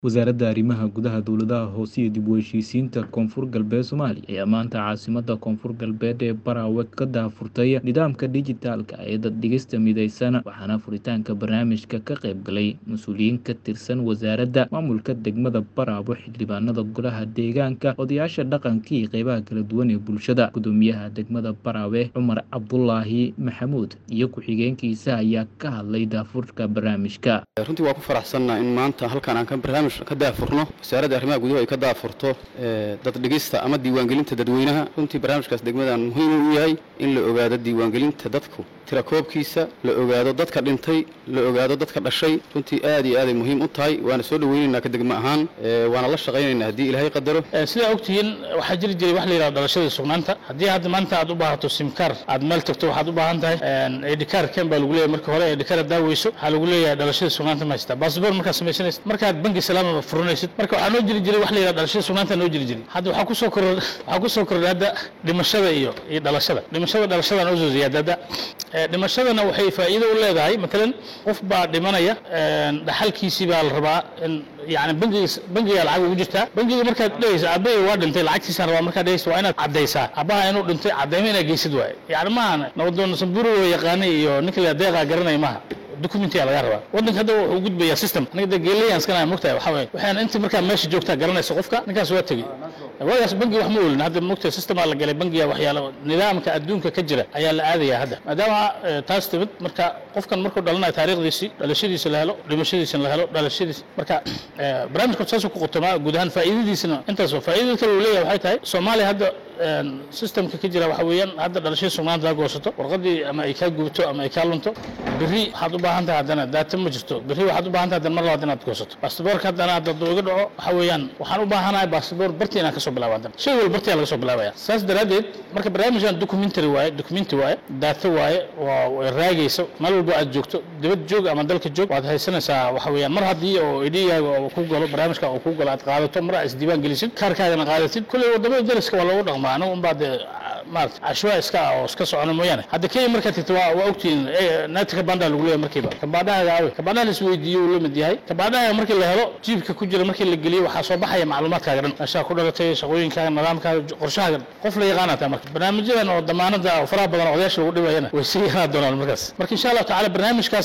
Wasaaradda Arrimaha Gudaha Dowladaha Hoose iyo dib u heshiisiinta Koonfur Galbeed Soomaaliya ayaa maanta caasimadda Koonfur Galbeed ee Barawe ka daahfurtay nidaamka dhijitaalka ah ee dad-dhigista midaysan waxaana furitaanka barnaamijka ka qayb galay mas'uuliyiin ka tirsan wasaaradda maamulka degmada Barawe xildhibaanada golaha deegaanka odayaasha dhaqanka iyo qeybaha kala duwan ee bulshada gudoomiyaha degmada Barawe Cumar Cabdulaahi Maxamuud iyo ku-xigeenkiisa ayaa ka hadlay daahfurka barnaamijka runtii waa ku faraxsannaa in maanta halkan aan ka barnaamij ka daafurno wasaaradda arrimaha guduhu ay ka daafurto dad dhigista ama diiwaangelinta dadweynaha runtii barnaamijkaas degmadan muhiim u yahay in la ogaado diiwaangelinta dadku tirakoobkiisa la ogaado dadka dhintay la ogaado dadka dhashay runtii aad iyo aaday muhiim u tahay waana soo dhoweynaynaa ka degmo ahaan waana la shaqaynaynaa haddii ilaahay qadaro sidaa ogtihiin waxaa jiri jiray wax la yidhahdo dhalashada sugnaanta haddii hadda maanta aad u baahato simkaar aad meel tagto waxaad u baahan tahay edhikaar ken baa lagu leeyahay marka hore edhikaar aad daaweyso waxaa lagu leeyahay dhalashada sugnaanta ma haystaa baasboor markaad samaysanaysid markaad bangi salaama furanaysid marka waxaa noo jiri jiray wax la yidhahdo dhalashada sugnaanta noo jiri jiray hadda waxaa kusoo kordhay waxaa kusoo kordhay hadda dhimashada iyo iyo dhalashada dhimashada dhalashada noo soo ziyaada hadda dhimashadana waxay faa'iido u leedahay matalan qof baa dhimanaya dhaxalkiisii baa la rabaa in yani bangiga bangiga lacag ugu jirtaa bangiga markaad dhehaysa aabbahay waa dhintay lacagtiisaan rabaa markaad dhehaysa waa inaad caddaysaa aabbaha inuu dhintay caddaymo inaad geysid waaye yani maaha nabadoon samburu yaqaanay iyo ninka la deeqaa garanaya maaha documentiga laga rabaa waddanka hadda wuxuu u gudbayaa system aniga de geeleyaan iskana mogtahay waxaa waye waxaan inta markaa meesha joogtaa garanaysa qofka ninkaas waa tegey waagaas bangi wax ma oolin hadda mogtahay systemaa la galay bangiga waxyaala nidaamka adduunka ka jira ayaa la aadayaa hadda maadaama taas timid marka qofkan markuu dhalanayo taariikhdiisii dhalashadiisa la helo dhimashadiisana la helo dhalashadiisa marka barnaamijka saasuu ku qotomaa guud ahaan faa'iidadiisana intaas faa'iidada kale uu leeyahay waxay tahay soomaaliya hadda systemka ka jira waxa weeyaan hadda dhalashada sugnaanta aa goosato warqadii ama ay kaa gubto ama ay kaa lunto berri waxaad u baahan tahay haddana daata ma jirto berri waxaad u baahan tahay haddana mar labaad inaad goosato baasaboorka haddana hadda iga dhaco waxa weeyaan waxaan u baahanahay baasaboor bartii inaan kasoo bilaabo haddana shay walba bartii laga soo bilaabaya saas daraaddeed marka barnaamijkan documentary waaye documenti waaye daata waaye waa raagaysa meel walba aad joogto dibad joog ama dalka joog waad haysanaysaa waxa weeyaan mar haddii oo idhiyaaga oo ku galo barnaamijka oo ku galo aad qaadato mar aad isdiiwaan gelisid kaarkaagana qaadatid kulley wadamada dariska waa loogu dhaqmaa anigu unbaa dee maarata cashwaa iska ah oo iska socona mooyaane hadda kenya markaad tagto waa waa ogtihiin naati kabandha lagu leeyahay markiiba kabandhahaaga awe kabandhaha la isweydiiyo uu la mid yahay kabandhahaaga markii la helo jiibka ku jira markii la geliyo waxaa soo baxaya macluumaadkaaga dhan meeshaa ku dhalatay shaqooyinkaaga nidaamkaaga qorshahaaga qof la yaqaana taa marka barnaamijyadan oo damaanada oo faraha badan oo odayaasha lagu dhibayana way sii yanaa doonaan markaas marka insha allahu tacaala barnaamijkaas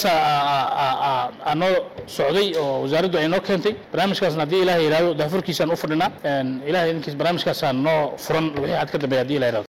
aa noo socday oo wasaaraddu ay noo keentay barnaamijkaasna haddii ilahay yidhahdo daafurkiisaan u fadhinaa ilahay idinkiis barnaamijkaasaan noo furan wixii aad ka dambeeya haddii ilahay yidhahdo